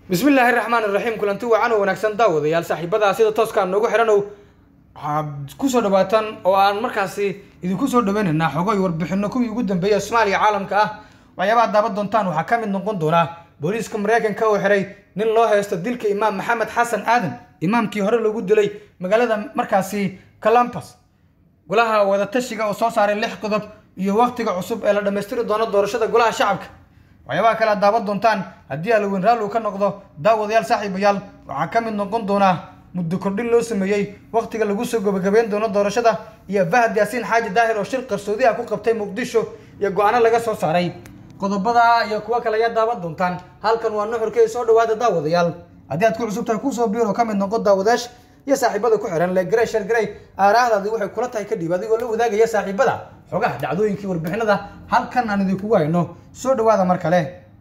bismi illaahi raxmaan iraxiim kulanti wacan oo wanaagsan daawadayaal saaxiibadaa sida tooskaa noogu xidhanow waxaad kusoo dhawaataan oo aan markaasi idinku soo dhaweynaynaa xogoy warbixino kuwii ugu dambeeyay soomaaliya caalamka ah waxyaabaha daaban doontaan waxaa ka mid noqon doonaa booliiska mareykanka oo xiray nin loo haysto dilka imaam maxamed xasan aadan imaamkii hore lagu dilay magaalada markaasi columbus golaha wadatashiga oo soo saaray lix qodob iyo waqtiga cusub ee la dhammaystiri doono doorashada golaha shacabka waxyaabaha kale aad daawan doontaan haddii alaweyn raalli uu ka noqdo daawadayaal saaxiibayaal waxaa ka mid noqon doonaa muddo kordhin loo sameeyey waqtiga lagu soo gabagabeyn doono doorashada iyo fahad yaasiin xaaji daahir oo shir qarsoodi ah ku qabtay muqdisho iyo go-aano laga soo saaray qodobada iyo kuwo kale ayaa daawan doontaan halkan waa nuxurkii soo dhawaada daawadayaal haddii aad ku cusub tahay kusoo biiro ka mid noqon daawadayash iyo saaxiibada ku xiran legrey shargrey aaraahdaadii waxay kula tahay kadhib adigoo la wadaagaya saaxiibada xogaha dhacdooyinkii warbixinada halkan aan idinkugu hayno soo dhawaada mar kale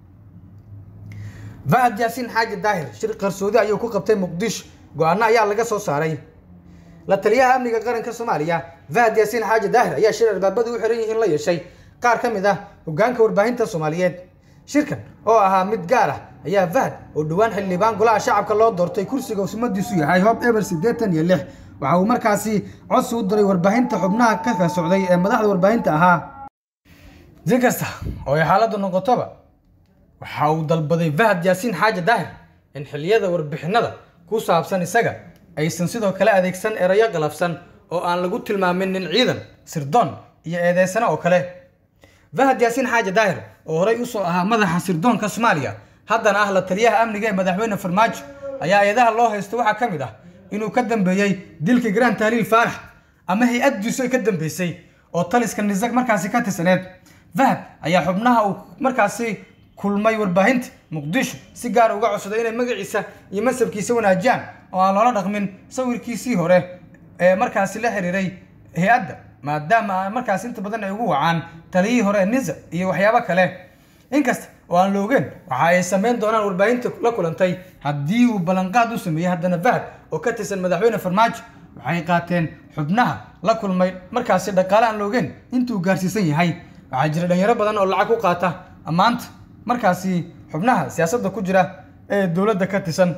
fahad yaasiin xaaji daahir shir qarsoodi ayuu ku qabtay muqdisho go-aano ayaa laga soo saaray la taliyaha amniga qaranka soomaaliya fahad yaasiin xaaji daahir ayaa shir albaabadu u xiran yihiin la yeeshay qaar ka mid ah hogaanka warbaahinta soomaaliyeed shirkan oo ahaa mid gaar ah ayaa fahad oo dhowaan xildhibaan golaha shacabka loo doortay kursiga usmadiisu yahay hob eber siddeetan iyo lix waxa uu markaasi codsi u diray warbaahinta xubnaha ka ka socday ee madaxda warbaahinta ahaa si kasta oo ay xaaladdu noqotoba waxa uu dalbaday fahad yaasiin xaaji daahir in xilliyada warbixinada ku saabsan isaga aysan sidoo kale adeegsan erayo qalafsan oo aan lagu tilmaamin nin ciidan sirdoon iyo eedeysano oo kale fahad yaasiin xaaji daahir oo horey usoo ahaa madaxa sirdoonka soomaaliya haddana ah la taliyaha amniga ee madaxweyne farmaajo ayaa eedaha loo haysto waxaa ka mid ah inuu ka dambeeyey dilka grand tahliil faarax ama hay-addiisu ay ka dambeysay oo taliska nisag markaasi ka tirsaneed fahad ayaa xubnaha uu markaasi kulmay warbaahinta muqdisho si gaar uga codsaday inay magaciisa iyo masabkiisa wanaajiyaan oo aan loola dhaqmin sawirkiisii hore ee markaasi la xiriiray hay-adda maadaama markaas inta badan ay ugu wacaan taliyihii hore ee nisa iyo waxyaabo kale inkasta oo aan la ogeen waxa ay sameyn doonaan warbaahinta la kulantay haddii uu ballanqaad u sameeyey haddana fahad oo ka tirsan madaxweyne farmaajo waxay qaateen xubnaha la kulmay markaasi dhaqaale aan la ogeen intuu gaarsiisan yahay waxaa jira dhalinyaro badan oo lacag ku qaata ammaanta markaasi xubnaha siyaasadda ku jira ee dowladda ka tirsan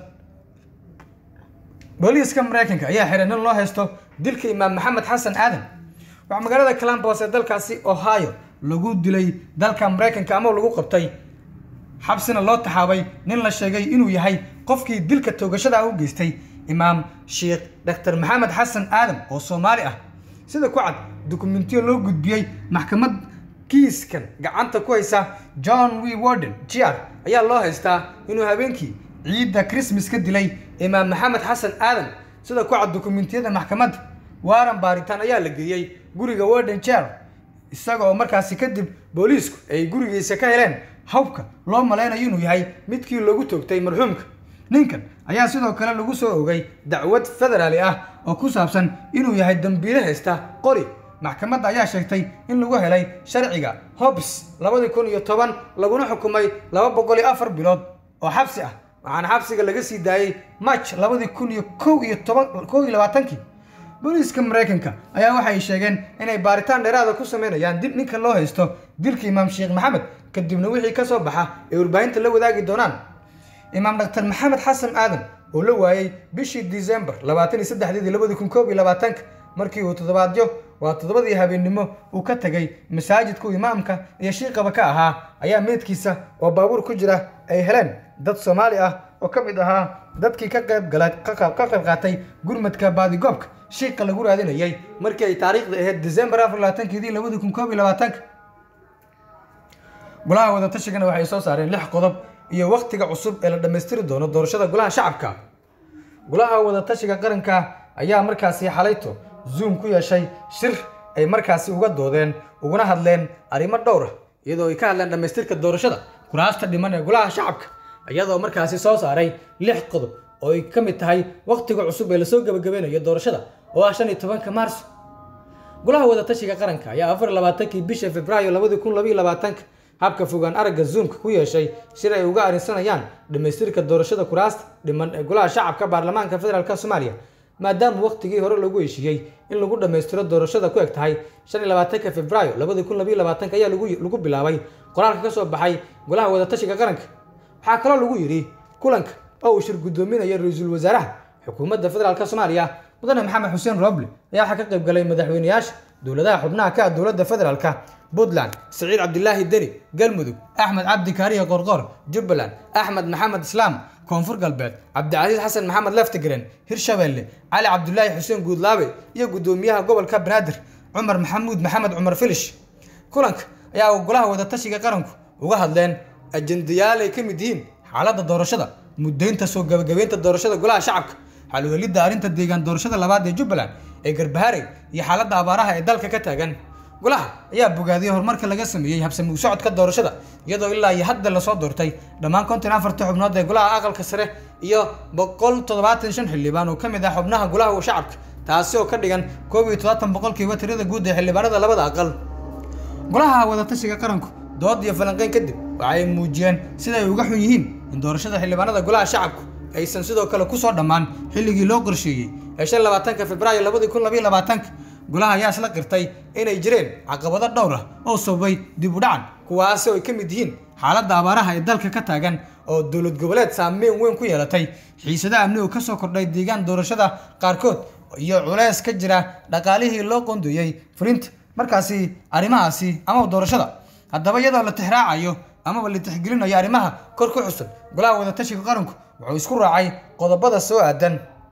booliiska mareykanka ayaa xiray nin loo haysto dilka imaam maxamed xasan aadan waxaa magaalada columbus ee dalkaasi ohio lagu dilay dalka mareykanka ama lagu qabtay xabsina loo taxaabay nin la sheegay inuu yahay qofkii dilka toogashada u geystay imaam sheekh dr maxamed xasan aadan oo soomaali ah sida ku cad dukumentiyo loo gudbiyey maxkamad kiiskan gacanta ku haysa john w warden jr ayaa loo haystaa inuu habeenkii ciidda christmas ka dilay imaam maxamed xasan aadan sida ku cad dukumentiyada maxkamadda waaran baaritaan ayaa la geeyey guriga warden jr isaga oo markaasi kadib booliisku ay gurigiisa ka heleen hawbka loo malaynayo inuu yahay midkii lagu toogtay marxuumka ninkan ayaa sidoo kale lagu soo ogay dacwad federaali ah oo ku saabsan inuu yahay dambiile haysta qori maxkamadda ayaa sheegtay in lagu helay sharciga hobs labadii kun iyo toban laguna xukumay laba boqol iyo afar bilood oo xabsi ah waxaana xabsiga laga sii daayey march labadii kun iyo kow iyo toban kow iyo labaatankii booliiska mareykanka ayaa waxay sheegeen inay baaritaan dheeraada ku sameynayaan dib ninka loo haysto dilka imaam sheekh maxamed kadibna wixii ka soo baxa ay warbaahinta la wadaagi doonaan imaam dhaktar maxamed xasan aadan oo la waayey bishii december labaatan iyo saddexdeedii labadi kun koob iyo labaatanka markii uu toddobaadyo waa toddobadii habeennimo uu ka tegay masaajidku imaamka iyo shiiqaba ka ahaa ayaa meydkiisa oo baabuur ku jira ay heleen dad soomaali ah oo ka mid ahaa dadkii ka qayb gala ka qayb qaatay gurmadka baadigoobka shiiqa lagu raadinayay markii ay taariikhda ahayd december afar labaatankeedii labadi kun koob iyo labaatanka golaha wadatashigan waxay soo saareen lix qodob iyo waqtiga cusub ee la dhammaystiri doono doorashada golaha shacabka golaha wadatashiga qaranka ayaa markaasi xalayto zoom ku yeeshay shir ay markaasi uga doodeen uguna hadleen arrimo dhowr ah iyadoo ay ka hadleen dhammaystirka doorashada kuraasta dhiman ee golaha shacabka iyadoo markaasi soo saaray lix qodob oo ay ka mid tahay waqtiga cusub ee lasoo gabagabeynayo doorashada oo ah shan iyo tobanka maarso golaha wadatashiga qaranka ayaa afar labaatankii bisha februaayo labadi kun labaiyo labaatanka habka fogaan aragga zoomka ku yeeshay shir ay uga arrinsanayaan dhammaystirka doorashada kuraasta dhiman ee golaha shacabka baarlamaanka federaalk soomaaliya maadaama waqtigii hore lagu heshiiyey in lagu dhammaystiro doorashada ku eg tahay shan iyo labaatanka februaayo labadi kun labaiyo labaatanka ayaa lagu bilaabay qoraalka ka soo baxay golaha wadatashiga qaranka waxaa kaloo lagu yidhi kulanka oo uu shir guddoominaya ra-iisul wasaaraha xukuumadda federaalk soomaaliya mudane maxamed xuseen roble ayaa waxaa ka qayb galay madaxweyneyaasha dowladaha xubnaha ka ah dowladda federaalka puntland siciid cabdilaahi deri galmudug axmed cabdi kaariya qorqor jubbaland axmed maxamed islaam koonfur galbeed cabdicasiis xasan maxamed leftigren hirshabeelle cali cabdulaahi xuseen guudlaabe iyo guddoomiyaha gobolka banaadir cumar maxamuud maxamed cumar filish kulanka ayaa golaha wadatashiga qaranku uga hadleen ajendayaal ay ka mid yihiin xaaladda doorashada muddaynta soo gabagabeynta doorashada golaha shacabka xalwelidda arrinta deegaan doorashada labaad ee jubbaland ee garbaharey iyo xaaladda abaaraha ee dalka ka taagan golaha ayaa bogaadiyey horumarka laga sameeyey habsami u socodka doorashada iyadoo ilaa iyo hadda lasoo doortay dhammaan konton afarta xubnood ee golaha aqalka sare iyo boqol toddobaatan shan xildhibaan oo ka mid ah xubnaha golaha shacabka taasi oo ka dhigan koob iyo todobaatan boqolkiiba tirada guud ee xildhibaanada labada aqal golaha wadatashiga qaranku dood iyo falanqeyn kadib waxa ay muujiyeen sida ay uga xun yihiin in doorashada xildhibaanada golaha shacabku aysan sidoo kale kusoo dhammaan xilligii loo qorsheeyey ee shan labaatanka februaayo labadii kun labayo labaatanka golaha ayaa isla qirtay inay jireen caqabado dhowr ah oo sababay dib u dhacan kuwaasi oo ay ka mid yihiin xaaladda abaaraha ee dalka ka taagan oo dowlad goboleed saameyn weyn ku yeelatay xiisada amni oo kasoo kordhay deegaan doorashada qaarkood iyo culeys ka jira dhaqaalihii loo qondoyey fulinta markaasi arrimahaasi amaba doorashada haddaba iyadoo la tixraacayo amaba la tixgelinayo arrimaha kor ku xusan golaha wadatashiga qaranku wuxuu isku raacay qodobada soo aadan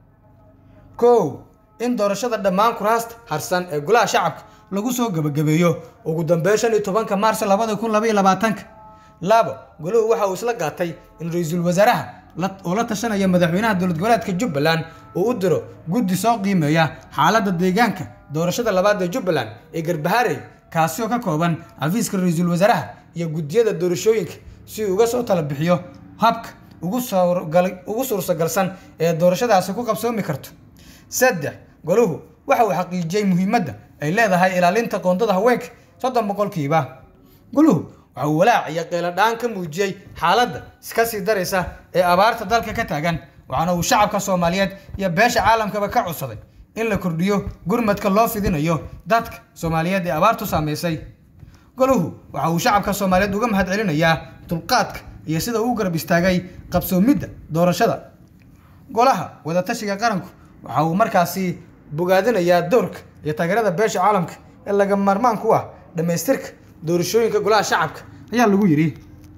kow in doorashada dhammaan kuraasta harsan ee golaha shacabka lagu soo gebagabeeyo ugu dambeyn shan iyo tobanka maarso labada kun labaiyo labaatanka labo golahu waxa uu isla qaatay in ra-iisul wasaaraha oo la tashanaya madaxweynaha dowlad goboleedka jubbaland uu u diro guddi soo qiimeeya xaaladda deegaanka doorashada labaad ee jubbaland ee garbaharey kaasi oo ka kooban xafiiska ra-iisul wasaaraha iyo guddiyada doorashooyinka si uu uga soo tala bixiyo habka ugu suurtagalsan ee doorashadaasi ku qabsoomi karto saddex goluhu waxa uu xaqiijiyey muhiimadda ay leedahay ilaalinta qoondada haweenka soddon boqolkiiba goluhu waxa uu walaac iyo qeyladhaan ka muujiyey xaaladda iska sii daraysa ee abaarta dalka ka taagan waxaana uu shacabka soomaaliyeed iyo beesha caalamkaba ka codsaday in la kordhiyo gurmadka loo fidinayo dadka soomaaliyeed ee abaartu saamaysay goluhu waxa uu shacabka soomaaliyeed uga mahad celinayaa dulqaadka iyo sida uu garab istaagay qabsoomidda doorashada golaha wadatashiga qaranku waxa uu markaasi bogaadinayaa doorka iyo taageerada beesha caalamka ee laga maarmaan ku ah dhammaystirka doorashooyinka golaha shacabka ayaa lagu yidhi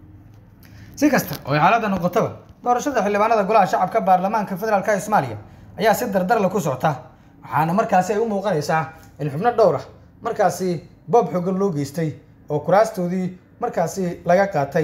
si kasta oo ay xaaladda noqotaba doorashada xildhibaanada golaha shacabka baarlamaanka federaalka ee soomaaliya ayaa si dardarla ku socota waxaana markaasi ay u muuqanaysaa in xubno dhowr ah markaasi boob xogan loo geystay oo kuraastoodii markaasi laga qaatay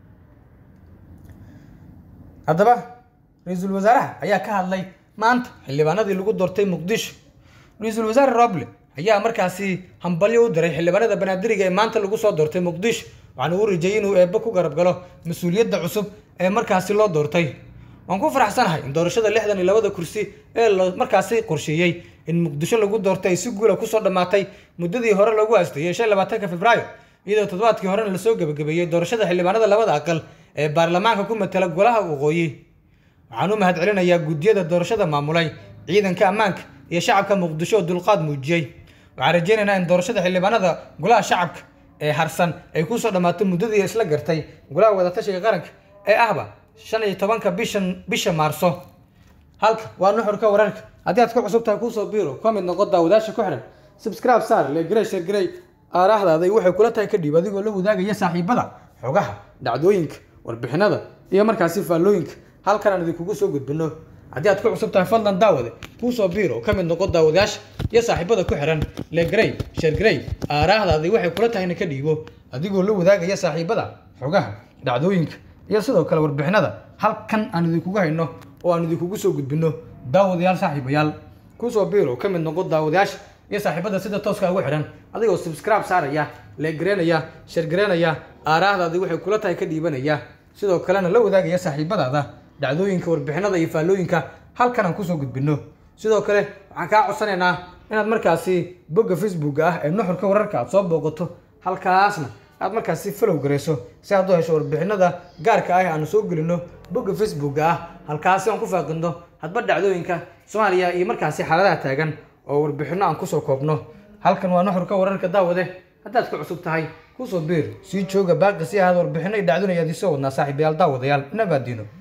haddaba ra-iisul wasaaraha ayaa ka hadlay maanta xildhibaanadii lagu doortay muqdisho ra-iisul wasaare roble ayaa markaasi hambalyo u diray xildhibaanada banaadiriga ee maanta lagu soo doortay muqdisho waxaana uu rajayey inuu eebbe ku garab galo mas-uuliyadda cusub ee markaasi loo doortay waan ku faraxsanahay in doorashada lixdan iyo labada kursi ee la markaasi qorsheeyey in muqdisho lagu doortay ay si guula kusoo dhammaatay muddadii hore lagu aasteeyey shan labaatanka februaayo iyadoo toddobaadkii horena lasoo gebagabeeyey doorashada xildhibaanada labada aqal ee baarlamaanka ku matala golaha waqooyi waxaan u mahad celinayaa guddiyada doorashada maamulay ciidanka ammaanka iyo shacabka muqdisho oo dulqaad muujiyey waxaan rajeynaynaa in doorashada xildhibaanada golaha shacabka ee harsan ay kusoo dhammaato muddadii isla gartay golaha wadatashiga qaranka ee ahba shan iyo tobanka bishan bisha maarso halka waa nuxurka wararka haddii aad ku cusub tahay kuusoo biiro ka mid noqo daawadaasha ku xihan subscribe saar legrey shergrey aaraahdaada waxay kula tahay kadhib adigoo la wadaagaya saaxiibada xogaha dhacdooyinka warbixinada iyo markaasi faallooyinka halkan aan idinkugu soo gudbino haddii aad ku cusub tahay fadlan daawade kuusoo biir oo ka mid noqo daawadayaasha iyo saaxiibada ku xihan legrey shergrey aaraahdaadii waxay kula tahayna ka dhiibo adigoo la wadaagaya saaxiibada xogaha dhacdooyinka iyo sidoo kale warbixinada halkan aan idinkugu hayno oo aan idinkugu soo gudbino daawadayaal saaxiibayaal kuusoo biir oo ka mid noqo daawadayaasha iyo saaxiibada sida tooska ugu xidhan adigoo subscribe saaraya leegareynaya shargareynaya aaraahdaadii waxay kula tahay ka dhiibanaya sidoo kalena la wadaagaya saaxiibadaada dhacdooyinka warbixinada iyo faallooyinka halkan aan kusoo gudbino sidoo kale waxaan kaa codsanaynaa inaad markaasi bogga facebooka ah ee nuxurka wararka aad soo booqato halkaasna aad markaasi falow garayso si aad u hesho warbixinada gaarka ah aanu soo gelino bogga facebooka ah halkaasi aan ku faaqino hadba dhacdooyinka soomaaliya iyo markaasi xaaladaha taagan oo warbixino aan kusoo koobno halkan waa nuxurka wararka daawade haddaad ku cusub tahay kusoo biir sii jooga baaqi si ahaad warbixino iyo dhacdooyin ayaad isoo wadnaa saaxiibayaal daawadayaal nabaadiino